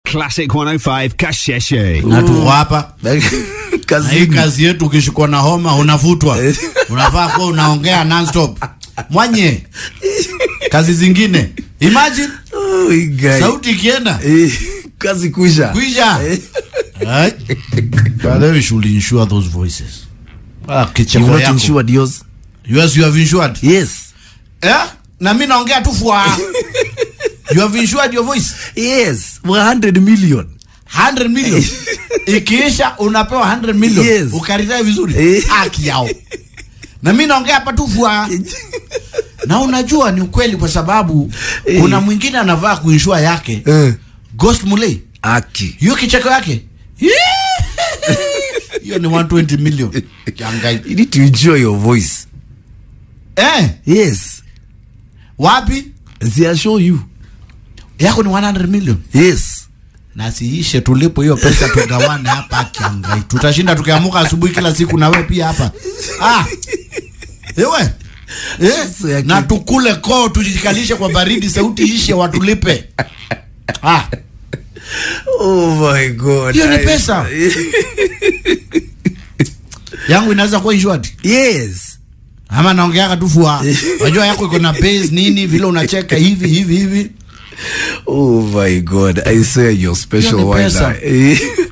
Classic 105 Kasheshe. na tuko hapa na hii Kazini. kazi yetu, ukishikwa na homa unavutwa, unafaa kuwa unaongea nonstop mwanye. Kazi zingine imagine Oh, hii guy. sauti ikienda Eh, kazi kuisha. kwisha. Eh. Right? But then we should insure those voices. Ah, You've kicheko not yako. insured yours? Yes, you have insured. Yes. Eh? Na mimi naongea tu fwa. You have insured your voice. Yes. 100 million. 100 million. Ikiisha unapewa 100 million. Yes. Ukaritae vizuri. Eh. Haki yao. Na mimi naongea hapa tu fwa. Na unajua ni ukweli kwa sababu Eh. kuna mwingine anavaa kuinsure yake. Eh. Ghost Mulei. Aki. Hiyo kicheko yake. Hiyo ni 120 million. Kiangai. You need to insure your voice. Eh, Yes. wapi? They assure you. Yako ni 100 million. Yes. na siishe tulipo hiyo pesa tugawane hapa kiangai tutashinda tukiamuka asubuhi kila siku na wewe pia hapa ah ewe Sasa eh, yake- na tukule koo tujikalishe kwa baridi sauti ishe watulipe ah Oh my God. Hiyo ni I- pesa. yangu inaweza kuwa insured yes. ama naongeaka tu fua unajua yako iko na base nini vile unacheka hivi hivi hivi Oh my God. I swear you're special Hiyo ni pesa. wine.